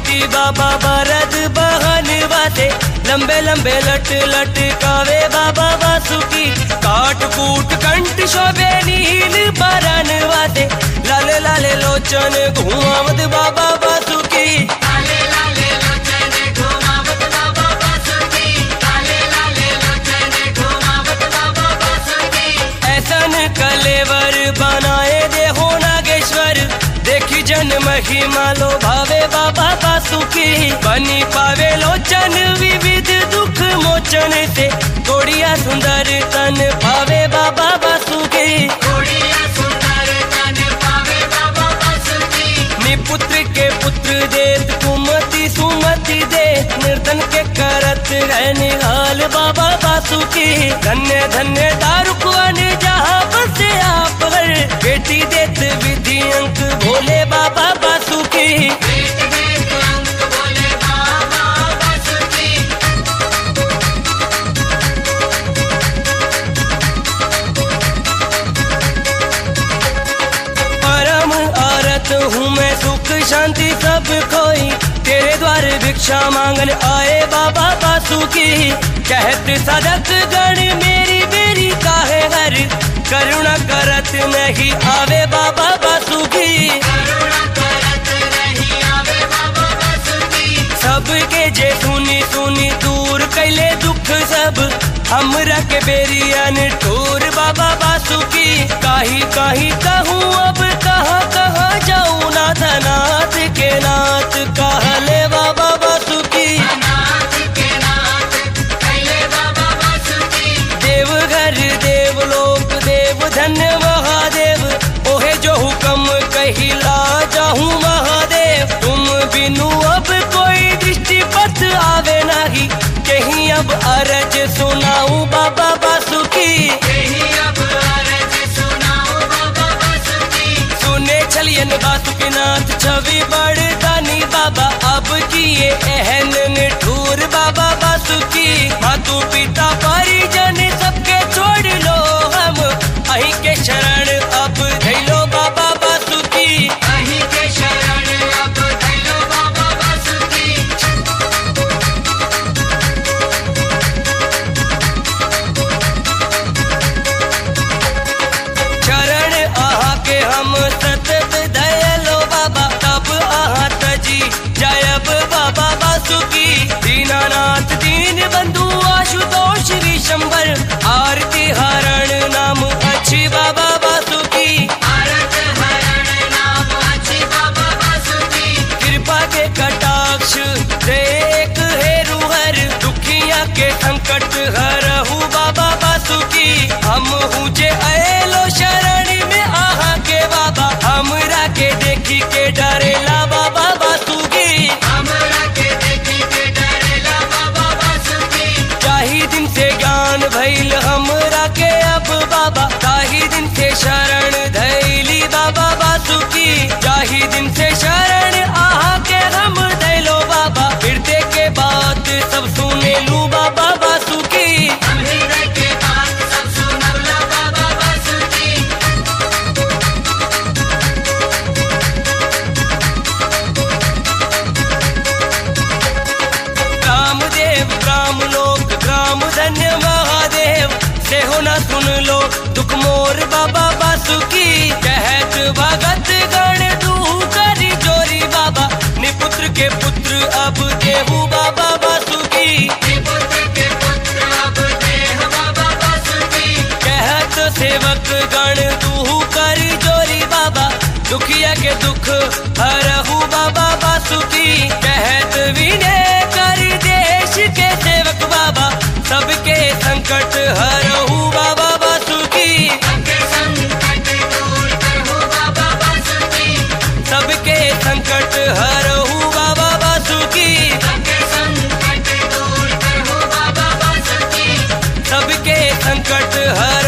मूर्ति बाबा बरद बहन वासे लंबे लंबे लट लटकावे बाबा वासुकी काट कूट कंठ शोभे नील बरन वासे लाले लाले लोचन घुमावत बाबा वासुकी लाले लाले लोचन घुमावत बाबा बासुकी लाले लाले लोचन घुमावत बाबा बासुकी ऐसन कलेवर बनाए दे हो नागेश्वर देखी जन महिमा लो भावे बाबा बासुकी बनी पावे लोचन विविध दुख मोचन से गोड़िया सुंदर तन भावे बाबा बासुकी घोड़िया सुंदर तन पावे बाबा बासुकी निपुत्र के पुत्र देत कुमति सुमति दे निर्धन के करत है निहाल बाबा बासुकी धन्य धन्य दारुकवन जहाँ बसे आप हर बेटी देत विधि अंक भोले बाबा बासुकी वेद वेद अंक बोले बाबा बासुकी परम आरत हूँ मैं सुख शांति सब खोई तेरे द्वार भिक्षा मांगन आए बाबा बासुकी कहत सदक गण मेरी मेरी काहे हर करुणा करत नहीं आवे बाबा बासुकी करुणा करत नहीं आवे बाबा बासुकी सबके जे सुनी सुनी दूर कैले दुख सब हमरा के बेरियन ठोर बाबा बासुकी काही काही कहूँ अब कहाँ कहाँ जाऊँ नाथ नाथ के नाथ कहले बाबा बासुकी नाथ के नाथ कैले बाबा बासुकी देवघर देवलोक देव धन्य महादेव ओहे जो हुक्म कहिला जाहूँ महादेव तुम बिनु अब कोई दृष्टि पथ आवे नहीं कहीं अब अरज सुनाऊं बाबा बासुकी यही अब अरज सुनाओ बाबा बासुकी सुने छलियन बासुकीनाथ छवि बड़ दानी बाबा अब किए एहन निठूर बाबा बासुकी मातु पिता परिजन सबके छोड़ लो हम अही के शरण अब धैलो बाबा बासुकी अही के शरण अब धैलो बाबा बासुकी चरण आहा के हम सतत दयालो बाबा तब आहा तजी जयब बाबा बासुकी दीनानाथ दीन बंधु आशुतोष विशंबर आरती हरण नाम अच्छी बाबा बासुकी आरत हरण नाम अच्छी बाबा बासुकी कृपा के कटाक्ष देख हेरु हर दुखिया के संकट हरहु बाबा बासुकी हम हूँ जे आएलो शरण में आहा के बाबा हमरा के देखी के डरेला बाबा बासुकी हमरा के देखी के डरेला बाबा बासुकी चाही दिन से ज्ञान भइल हमरा के अब बाबा चाही दिन से शरण धैली बाबा बासुकी चाही दिन से शरण आहा के हम धैलो बाबा हृदय के बात सब सुने लू बाबा बासुकी हृदय के बात सब सुनवला बाबा बासुकी रामदेव राम लोक राम धन्य महादेव से हो न सुन लो दुख मोर बाबा बासुकी कहत भगत गण तू करी जोरी बाबा निपुत्र के पुत्र अब देहू बाबा बासुकी पुत्र के पुत्र अब देह बाबा बासुकी कहत सेवक गण तू करी जोरी बाबा दुखिया के दुख हरहु बाबा बासुकी कहत विनय कर देश के सेवक बाबा सबके संकट हरहु बाबा बासुकी सबके संकट दूर करहु बाबा बासुकी सबके संकट हरहु बाबा बासुकी सबके संकट दूर करहु बाबा बासुकी सबके संकट हर